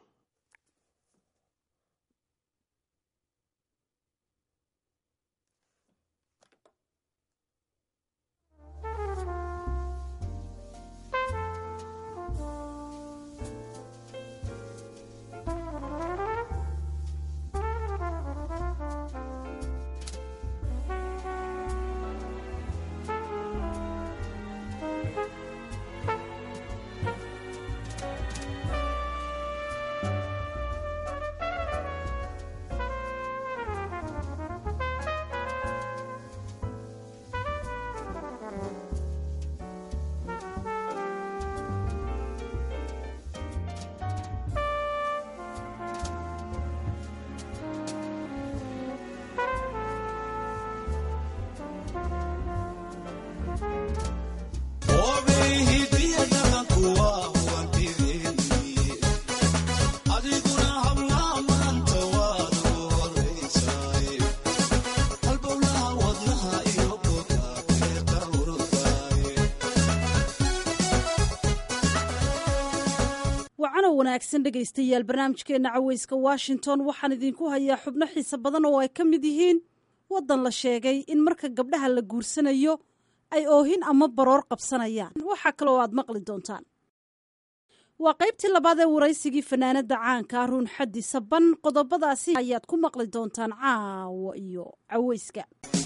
wanaagsan dhegaystayaal barnaamijkeenna caweyska washington waxaan idinku hayaa xubno xiise badan oo ay ka mid yihiin waddan la sheegay in marka gabdhaha la guursanayo ay oohin ama baroor qabsanayaan waxaa kaloo aad maqli doontaan waa qaybtii labaad ee waraysigii fanaanada caanka ruun xaddi saban qodobadaasi ayaad ku maqli doontaan caawa iyo caweyska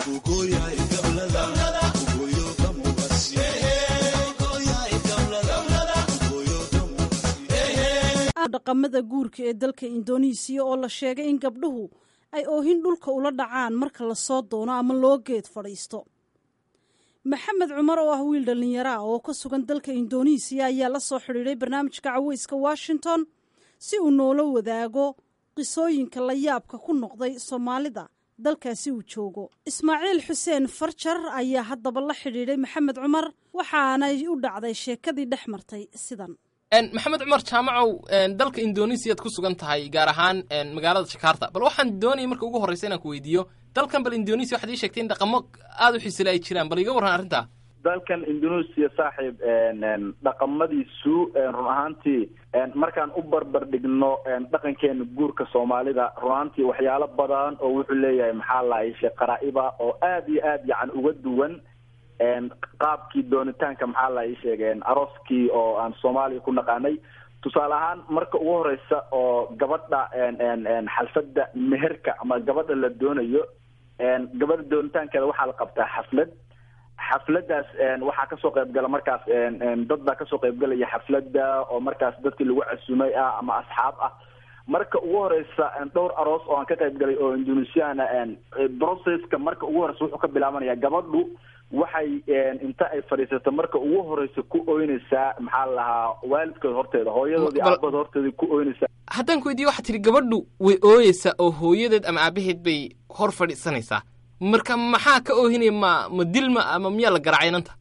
dhaqamada guurka ee dalka indonesiya oo la sheegay in gabdhuhu ay oohin dhulka ula dhacaan marka lasoo doono ama loo geed fadhiisto maxamed cumar oo ah wiil dhallinyaro ah oo ka sugan dalka indonesiya ayaa la soo xidhiidhay barnaamijka caweyska washington si uu noola wadaago qisooyinka la yaabka ku noqday soomaalida dalkaasi uu joogo ismaaciil xuseen farjar ayaa haddaba la xidhiidhay maxamed cumar waxaanay u dhacday sheekadii dhex martay sidan maxamed cumar jaamacow dalka indonesiyaad ku sugan tahay gaar ahaan magaalada jakarta bal waxaan doonaya marka ugu horreysa inaan ku weydiiyo dalkan bal indonesia waxaad ii sheegtay in dhaqamo aada u xiisila ay jiraan bal iga warran arrintaa dalkan indonesia saaxiib dhaqamadiisu run ahaantii markaan u barbar dhigno dhaqankeena guurka soomaalida run ahaantii waxyaalo badan oo wuxuu leeyahay maxaa laayishe qaraa'iba oo aad iyo aad yacan uga duwan qaabkii doonitaanka maxaa la ii sheegeen arooskii oo aan soomaaliya ku naqaanay tusaale ahaan marka ugu horeysa oo gabadha xalfadda meherka ama gabadha la doonayo gabadha doonitaankeeda waxaa la qabtaa xaflad xafladaas waxaa kasoo qaybgala markaas dad baa kasoo qaybgalaya xafladda oo markaas dadkii lagu casumay ah ama asxaab ah marka ugu horeysa dhowr aroos oo aan ka qayb galay oo indonesiana processka marka ugu horeysa wuxuu ka bilaabanaya gabadhu waxay inta ay fadhiisato marka ugu horeysa ku oynaysaa maxaa la lahaa waalidkood horteeda hooyadoodii aabada horteeda ku oynaysaa haddaan ku weydiiye waxaa tihi gabadhu way ooyeysaa oo hooyadeed ama aabaheed bay hor fadhiisanaysaa marka maxaa ka oohinaya ma ma dilma ama miyaa la garaacay inanta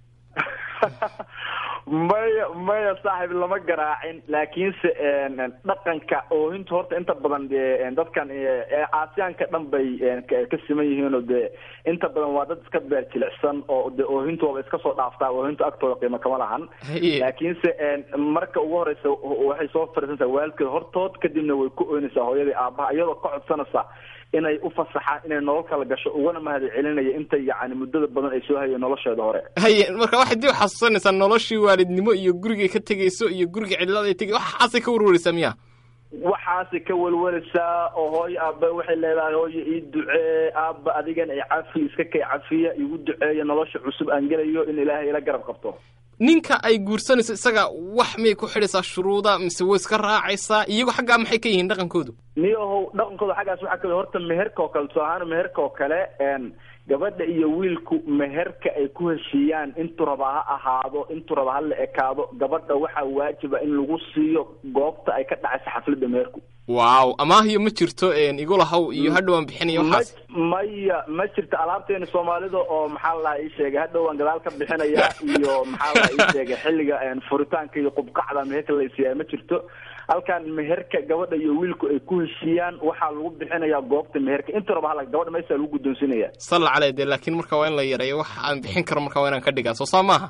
maya maya saaxiib lama garaacin laakiinse dhaqanka oohinta horta inta badan dadkan aasiyaanka dhan bay ka siman yihiin oo dee inta badan waa dad iska beer jilicsan oo de oohintooda iska soo dhaaftaa oohinta agtooda qiimo kama lahan laakiinse marka ugu horeysa waxay soo fadhiisanaysaa waalidkeed hortood kadibna way ku oynaysaa hooyadii aabaha iyadoo ka codsanaysa inay u fasaxaan inay nolol kala gasho ugana mahad celinaya inta yacni muddada badan ay soo hayeen nolosheeda hore haye marka waxay dib xasuusanaysaa noloshii waalidnimo iyo gurigay ka tegayso iyo guriga cidlada ay tegay waxaasay ka warwaraysaa miya waxaasay ka welweleysaa oo hooyo aaba waxay leedahay hooyo ii ducee aaba adigan ay cafi iska kay cafiya igu duceeya nolosha cusub aan gelayo in ilaahay ila garab qabto ninka ay guursanayso isaga wax miyay ku xidhaysaa shuruuda mise way iska raacaysaa iyago xaggaa maxay ka yihiin dhaqankoodu niyahow dhaqankooda xaggaas waxaa kamid horta meherka oo kale tusaale ahaan meherka oo kale gabadha iyo wiilku meherka ay ku heshiiyaan intuu raba ha ahaado intuu raba ha la ekaado gabadha waxaa waajiba in lagu siiyo goobta ay ka dhacayso xafladda meherku waaw amaahiyo ma jirto igulahaw iyo hadhowaan bixinaya waxaas maya ma jirto alaabteena soomaalida oo maxaa la ii sheegay hadhowaan gadaal ka bixinaya iyo maxaa la ii sheegay xilliga furitaanka iyo qubqacda meherka la isiiyaa ma jirto halkan meherka gabadha iyo wiilku ay ku heshiiyaan waxaa lagu bixinayaa goobta meherka inta raba hala gabadha maysaa lagu guddoonsinaya salla caley de laakiin marka waa in la yareeyo wax aan bixin karo marka waa inaan ka dhigaa soo saa maaha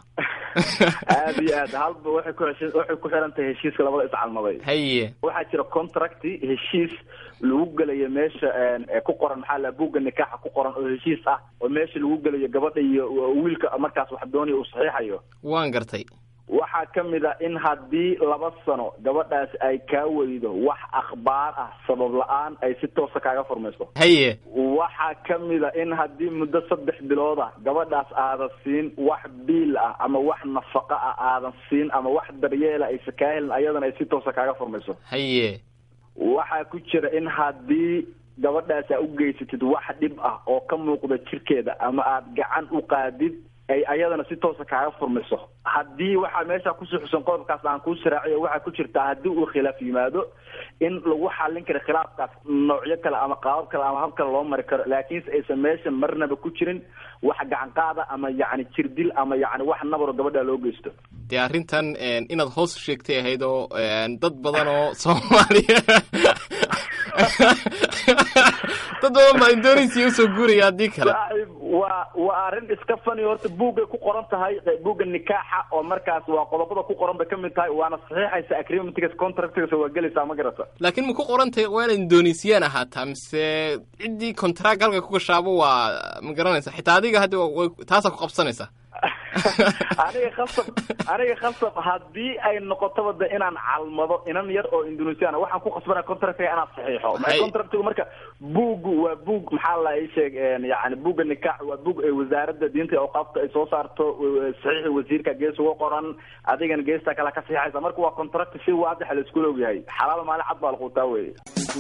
aad iyo aad halba waxay ku heshi waxay ku xiran tahay heshiiska labada iscalmaday haye waxaa jira contract heshiis lagu gelayo meesha ku qoran maxaa la buugga nikaaxa ku qoran oo heshiis ah oo meesha lagu gelayo gabadha iyo wiilka markaas wax doonaya uu saxiixayo waan gartay waxaa ka mid a in haddii laba sano gabadhaas ay kaa weydo wax akhbaar ah sabab la-aan ay si toosa kaaga furmayso haye waxaa ka mid a in haddii muddo saddex bilood ah gabadhaas aadan siin wax biil ah ama wax nafaqa ah aadan siin ama wax daryeela aysa kaa helin ayadana ay si toosa kaaga furmayso haye waxaa ku jira in haddii gabadhaas aa u geysatid wax dhib ah oo ka muuqda jirkeeda ama aad gacan u qaadid ay ayadana si toosa kaaga furmayso haddii waxaa meesha kusii xusan qodobkaas aan kuu siraaciyo waxaa ku jirtaa haddii uu khilaaf yimaado in lagu xallin karo khilaafkaas noocyo kale ama qaabab kale ama hab kale loo mari karo laakiinse aysan meesha marnaba ku jirin wax gacan qaada ama yacni jirdil ama yacni wax nabaro gabadha loo geysto dee arrintan inaad hoos sheegtay ahayd oo dad badan oo soomaaliya dad badan baa indonesia usoo guuraya haddii kale waa waa arrin iska fani horta buuggay ku qoran tahay buugga nikaaxa oo markaas waa qodobada ku qoran bay ka mid tahay waana saxiixaysa agreementgas contractgas waa gelaysaa ma garata laakiin ma ku qorantahay waa inay indoneesiyaan ahaataa mise ciddii contract halka ku gashaabo waa ma garanaysa xitaa adiga hadda way- taasaa ku qabsanaysa aniga khasab aniga khasab haddii ay noqotaba de inaan calmado inan yar oo indonesian waxaan ku qasbanaya contractiga inaan saxiixo Hay. contractigu marka buuggu waa buug maxaa la ii sheeg een, yacni buugga nikaax waa buug ay wasaaradda diinta iyo awqaafta ay soo saarto wa- saxiixa wasiirka gees uga qoran adigana geesta kale ka saxiixaysa marka waa contract si waadaxa la isku ogyahay xalaal maalin cad baa la quutaa weye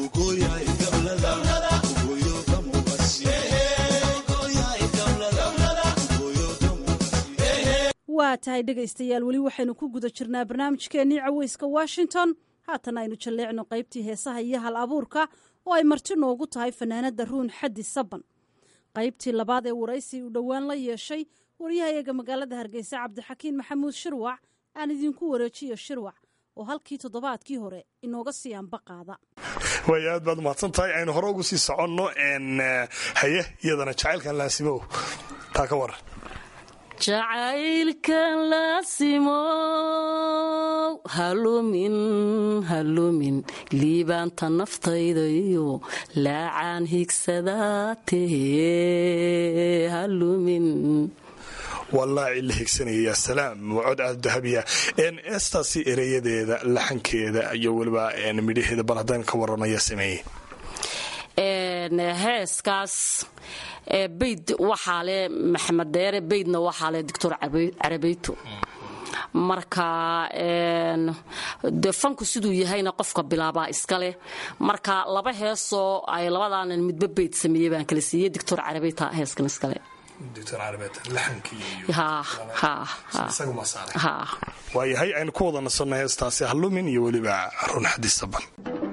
waa tahay dhegaystayaal weli waxaynu ku guda jirnaa barnaamijkeennii caweyska washington haatan aynu jalleecno qaybtii heesaha iyo hal abuurka oo ay marti noogu tahay fanaanadda ruun xaddi saban qaybtii labaad ee waraysi uu dhowaan la yeeshay waryahayaga magaalada hargeysa cabdixakiin maxamuud shirwac aan idinku wareejiyo shirwac oo halkii toddobaadkii hore inooga sii anba qaada way aad baad umahadsan tahay aynu hore ugu sii soconno n haye iyadana jacaylkan laasimow taa ka waran jacaylkan laasimow halumin halumin liibaanta naftaydayo laacaan higsadaatee halumin wallaahi la higsanaya yaa salaam waa cod aad dahabiya n eestaasi ereyadeeda laxankeeda iyo weliba n midhaheeda bal haddaan ka waranaya sameeyey Een, heeskaas ee, bayd waxaa leh maxamed deere baydna waxaa leh doctor Cabe- carabeyto marka een, dee fanku siduu yahayna qofka bilaabaa iska leh marka laba heesoo ay labadaanan midba bayd sameeyey baan kala siiyey doctor carabeyta heeskan iskale ha ha ha ha waayahay aynu ku wada nasanno heestaasi halumin iyo weliba run xadisaban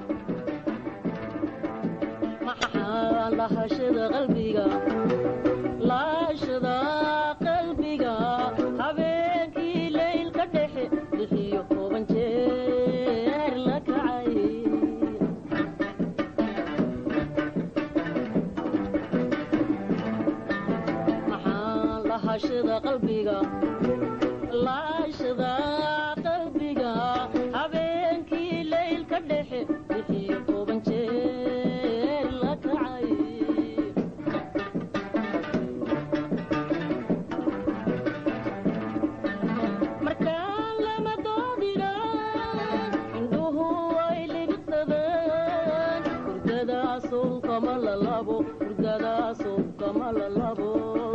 lahashada qalbiga laashada qalbiga habeenkii leylka dhexe bixiyo toban jeer la kacay maxaa lahashada qalbiga laashada qalbiga habeenkii leylka dhexe bixiyo toban jeer la kacay markaan lama doodina indhuhu way libsadeen hurdadaasow kama lalabo hurdadaasow kama lalabo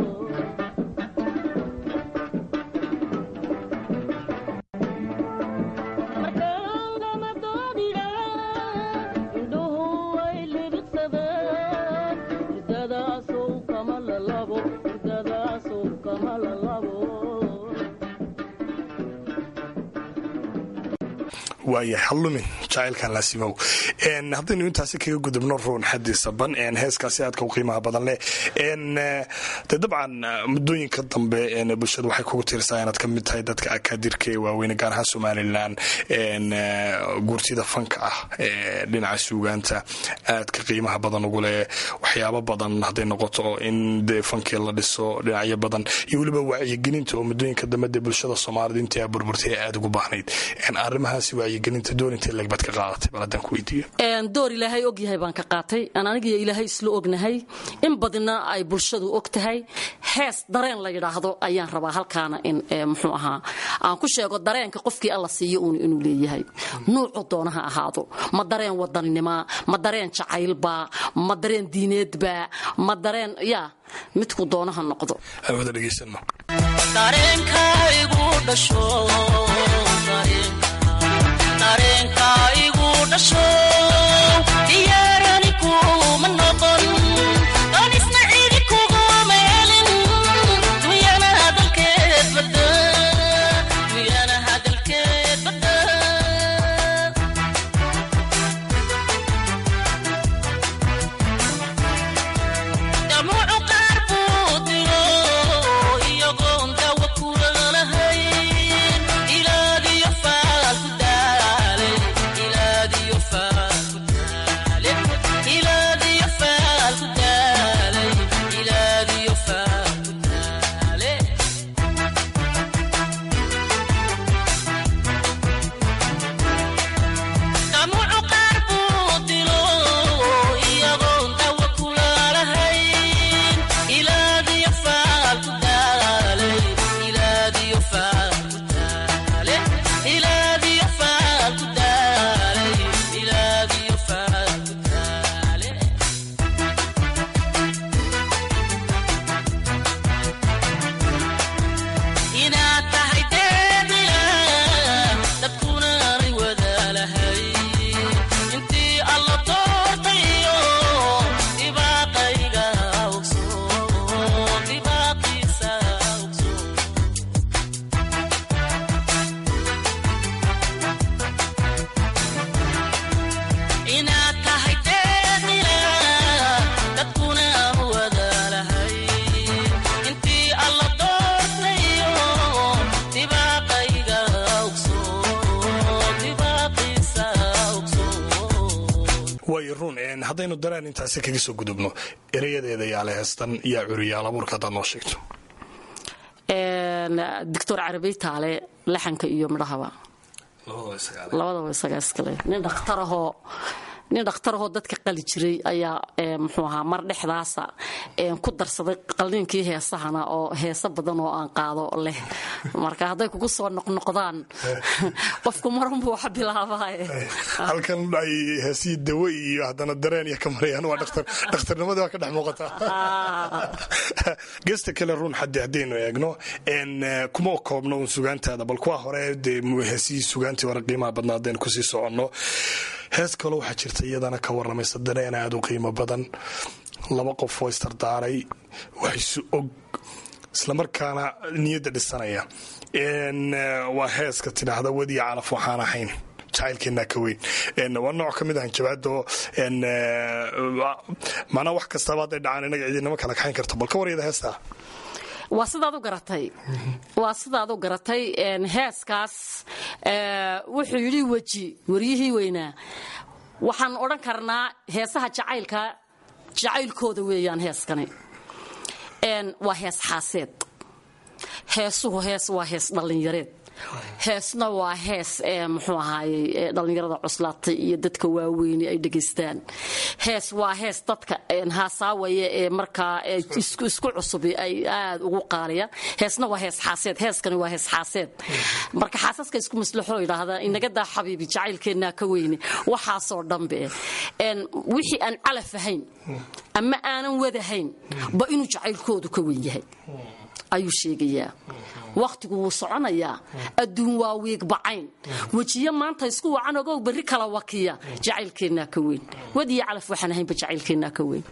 markaan lama doodina indhuhu way libsadeen hurdadaasow kama lalabo hurdadaasow kama lalabo waayahay halumin jacaylkan laasimow n haddaynu intaasi kaga gudubno ruun xaddi saban n heeskaasi aadka u qiimaha badan leh n de dabcan muddooyinka dambe n bulshada waxay kugu tiirsaa inaad ka mid tahay dadka akaadirka ee waaweyne gaar ahaan somalilan n guurtida fanka ah ee dhinaca suugaanta aadka qiimaha badan ugu leh waxyaabo badan hadday noqoto in dee fankii la dhiso dhinacyo badan iyo weliba wacyigelinta oo muddooyinka dambe dee bulshada soomaalida intii aa burburtay ee aada ugu baahnayd n arrimahaasi wacyigelinta doonintay legbad ka qaadatay bal haddaan ku weydiiyo Een, door ilaahay og yahay baan ka qaatay aan anigiyo ilaahay isla ognahay in badina ay bulshadu og tahay hees dareen la yidhaahdo ayaan rabaa halkaana in ee, muxuu ahaa aan ku sheego dareenka qofkii alla siiyo uun inuu leeyahay nuucu doona ha ahaado ma dareen wadaninima ma dareen jacaylba ma dareen diineedba ma dareen ya midku doona ha noqdo aan wada dhegaysano dareenkaygu dhasho dareenkaygu dhasho diyaarani kuma noqon donisna cidi kuguma helin dunyana hadalkeed bada dunyana hadalkeed bada damuucu qaar buu diro iyagoon dawa kula lahayn ilaadiyo faal ku daale ilaadiyo faal ku daale waayo ruun haddaynu dareen intaasi kaga soo gudubno erayadeeda yaale heestan yaa curiyaal abuurka haddaad noo sheegto doctor carabey taale laxanka iyo midhahaba labadaba isagaa iskale nin dhakhtarahoo nin dhakhtarahoo dadka qali jiray ayaa muxuu ahaa mar dhexdaasa ku darsaday qalniinkii heesahana oo heeso badan oo aan qaado leh marka hadday kugu soo noqnoqdaan qofku marunbuu wax bilaabaaye halkan ay heesihii dawo iyo haddana dareen iyo ka marayaan waa dhakhtarnimadii waa ka dhex muuqataa geesta kale ruun xaddi haddaynu eegno kuma koobno un sugaantaada bal kuwa hore dee heesihii sugaantii hore qiimaha badnaa haddaynu kusii soconno hees kaloo waxaa jirta iyadana ka waramaysa dareen aada u qiimo badan laba qof oo istardaaray waxaysu og islamarkaana niyadda dhisanaya waa heeska tidhaahda wadiya calaf waxaan ahayn jacaylkeenaa ka weyn waa nooc ka mid ah jabaado macnaa wax kastaba hadday dhacaan inaga cidinama kala kaxayn karto bal ka waryada heestaa waa sidaad u garatay waa sidaad u garatay heeskaas wuxuu yidhi weji waryihii weynaa waxaan odhan karnaa heesaha jacaylka jacaylkooda weeyaan heeskani waa hees xaaseed heesuhu hees waa hees dhallinyareed heesna waa hees muxuu ahaayey dhallinyarada cuslaatay iyo dadka waaweyni ay dhegaystaan hees waa hees dadka haasaawaya ee markaa isku cusubi ay aad ugu qaaliyaan heesna waa hees xaaseed heeskani waa hees xaaseed marka xaasaska isku maslaxoo yidhaahdaa inagadaa xabiibi jacaylkeennaa ka weyne waxaasoo dhanbe wixii aan calaf ahayn ama aanan wadahayn ba inuu jacaylkoodu ka weyn yahay ayuu sheegayaa wakhtigu wuu soconayaa adduun waa wiigbacayn wejiyo maanta isku wacan ogow berri kala wakiya jacaylkeennaa ka weyn wadiyo calaf waxaan ahaynba jacaylkeennaa ka weyn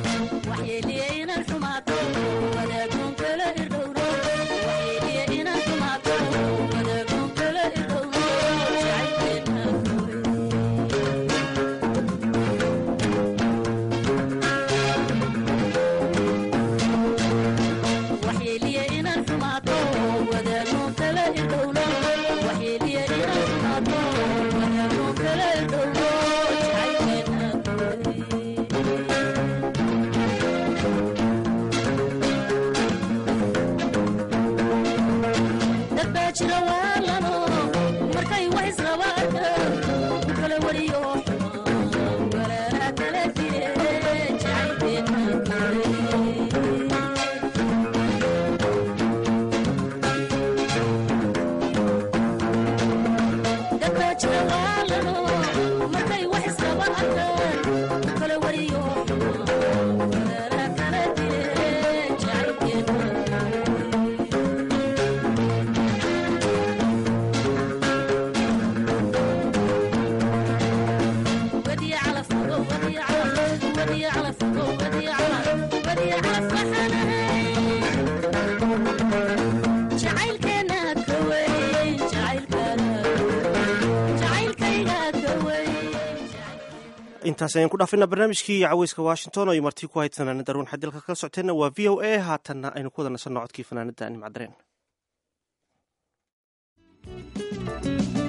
intaas ayaan ku dhaafina barnaamijkii caweyska washington oo ay marti ku hayd fanaanada ruun xadilka kala socoteenna waa v o a haatanna aynu ku wada nasanno codkii fanaanada nimcdareen